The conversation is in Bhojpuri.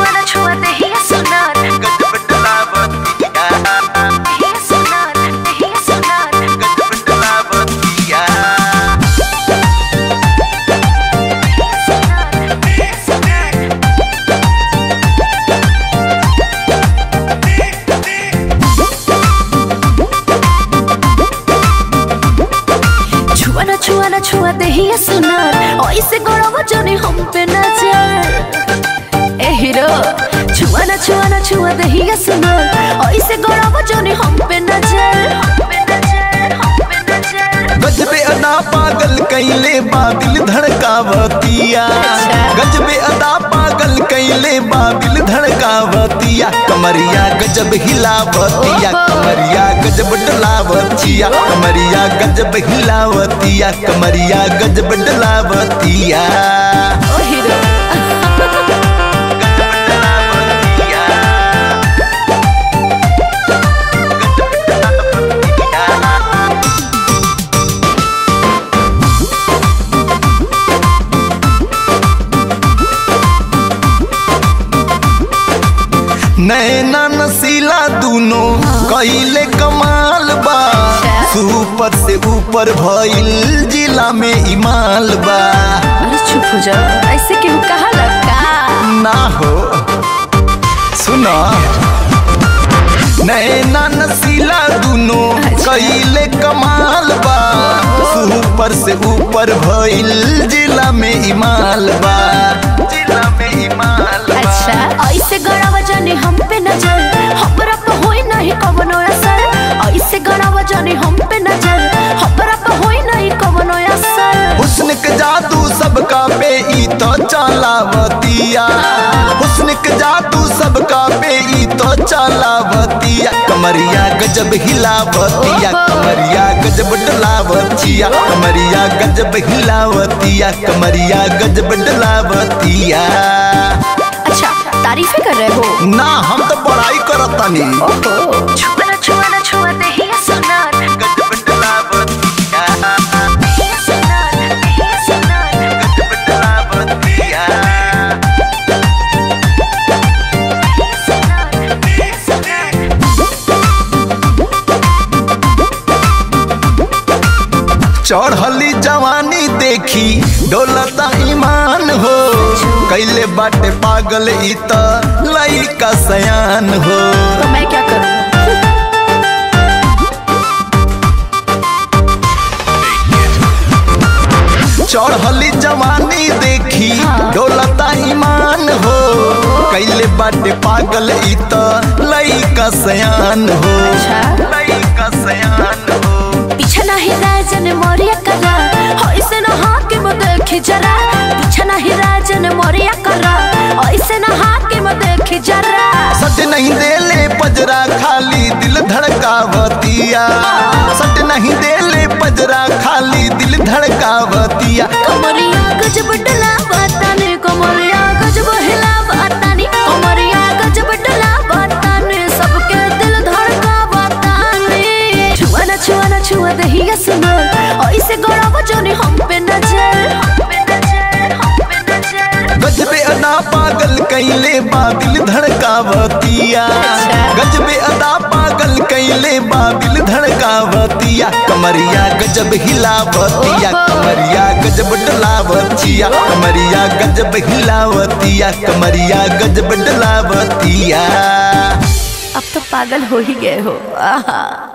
छुआ छुआ दहिया सुनार गजब डलावतिया दहिया सुनार दहिया सुनार गजब डलावतिया दहिया सुनार छुआ ना छुआ ना छुआ दहिया सुनार ऐसे गौरव जनी हम पे नजर ए हीरो छुआ ना छुआ ना छुआ दहिया सुनार ऐसे गौरव जनी हम पे नजर हम पे नजर हम पे नजर गजबे अदा पागल कैले बाबिल धड़कावतिया गजबे अदा पागल कैले बाबिल धड़कावतिया कमरिया गजब हिलावतिया कमरिया गजब डलावतिया कमरिया गजब हिलावतिया कमरिया गजब डलावतिया ओ हीरो गजब डलावतिया गजब डलावतिया नैना नसीला दूनो कैले कमाल बा सुपर से ऊपर भइल जिला में इमाल बा अरे चुप हो जाओ ऐसे क्यों कहा लगा ना हो सुना नैना नसीला दूनो कैले कमाल बा सुपर से ऊपर भइल जिला में इमाल बा जिला में इमाल बा अच्छा ऐसे गड़ावा जाने हम पे नजर हमरा पे होई नहीं कवनो असर ऐसे गड़ावा जाने हम पे नजर हमरा पे होई नहीं कवनो असर हुस्न के जादू सबका पे ई तो चालावतिया हुस्न के जादू सबका पे ई तो चालावतिया कमरिया गजब हिलावतिया कमरिया गजब डलावतिया कमरिया गजब हिलावतिया कमरिया गजब डलावतिया अच्छा तारीफे कर रहे हो ना हम तो बड़ाई करतानी ओहो छुआ ना छुआ ना छुआ दहिया सुनार गजब डलावतिया दहिया सुनार दहिया सुनार गजब डलावतिया दहिया सुनार दहिया सुनार चढ़ली जवानी देखी डोलता ईमान हो कैले बाटे पागल ई त लइका सयान हो तो मैं क्या करूं चढ़ली जवानी देखी डोलता ईमान हो कैले बाटे पागल ई त लइका सयान हो अच्छा लइका सयान हो पीछे नहीं राजन मोरिया करा ऐसे न हाके में देखी जरा पीछे नहीं राजन मोरिया करा ऐसे न हाके में देखी जरा सट नहीं देले पजरा खाली दिल धड़कावतिया सट नहीं देले पजरा खाली दिल धड़कावतिया कमरिया गजब डला बताने कमरिया गजब हिला बताने कमरिया गजब डला बताने सबके दिल धड़का बताने छुआ ना छुआ ना छुआ दहिया सुनो ऐसे गौरव जोनी हम पे नजर हम पे नजर हम पे नजर गजबे अदा पागल कैले बाबिल धड़कावतिया गजबे अदा पागल कैले बाबिल धड़कावतिया कमरिया गजब हिलावतिया कमरिया गजब डलावतिया कमरिया गजब हिलावतिया कमरिया गजब डलावतिया अब तो पागल हो ही गए हो आहा